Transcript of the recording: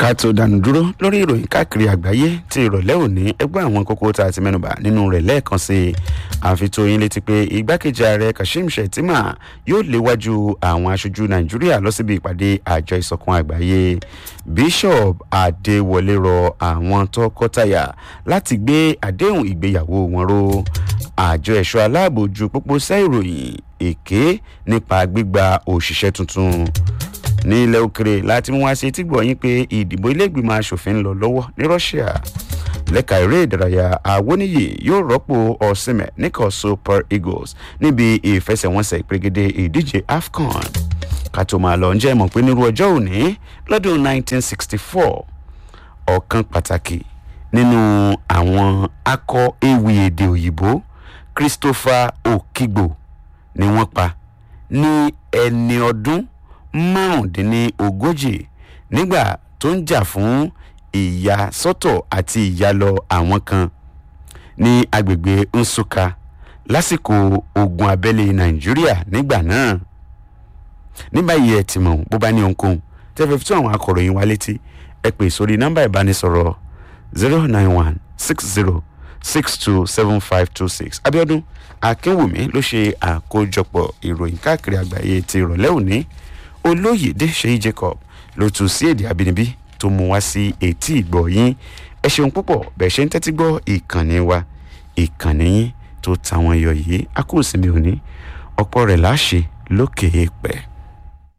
ká tó dànù dúró lórí ìròyìn káàkiri àgbáyé ti ìrọ̀lẹ́ òní ẹgbẹ́ àwọn kókó tá a ti mẹ́nubà nínú rẹ̀ lẹ́ẹ̀kan sí i àfitóyin létí pé igbákejì ààrẹ kashim shettima yóò léwájú àwọn aṣojú nàìjíríà lọ síbi ìpàdé àjọ ìsọ̀kan àgbáyé bishop adéwọlé rọ àwọn tọkọtaya láti gbé àdéhùn ìgbéyàwó wọn ró àjọ ẹ̀ṣọ́ aláàbò ju pópó sẹ́ ìròyìn èké nípa gbígba òṣìṣẹ́ tuntun ní ilẹ̀ òkèrè láti mú wá sí etí gbọ̀nyìn pé ìdìbò iléègbìmọ̀ asòfin ń lọ lọ́wọ́ ní russia lẹ́ka eré ìdárayá awoniyi yóò rọ́pò ọ̀sìnmẹ̀ níkọ̀ super eagles níbi ìfẹsẹ̀wọnsẹ̀ ìpèrègede ìdíje afcon ká tó máa lọ ǹjẹ́ mọ̀ pé nírú ọjọ́ òní lọ́dún 1964 ọ̀kan pàtàkì nínú àwọn akọ ewì èdè òyìnbó christopher okigbo ni wọ́n pa ní ẹni ọdún márùndínlógójì nígbà tó ń jà fún ìyàsọ́tọ̀ àti ìyálọ àwọn kan ní agbègbè nsukka lásìkò ogun abẹ́lé nàìjíríà nígbà náà ní báyìí ẹ ti mọ̀ bó bá ní ohunkóhun tẹ́fẹ́ fi tún àwọn akọ̀ròyìn wa létí ẹ pè sórí nọ́mbà ìbánisọ̀rọ̀ zero nine one six zero six two seven five two six abiodun akínwùmí ló ṣe àkójọpọ̀ ìròyìn káàkiri àgbáyé ti ìrọ̀lẹ́ òní olóyèdè ṣèyí jacob ló tún sí èdè àbínibí tó mú wá sí etí ìgbọ̀ yín ẹ ṣeun púpọ̀ bẹ́ẹ̀ ṣe ń tẹ́tí gbọ́ ìkànnì wa ìkànnì yín tó tàwọn yọ yìí a kò sinmi òní ọ̀pọ̀ rẹ̀ láṣẹ lókè èèpẹ̀.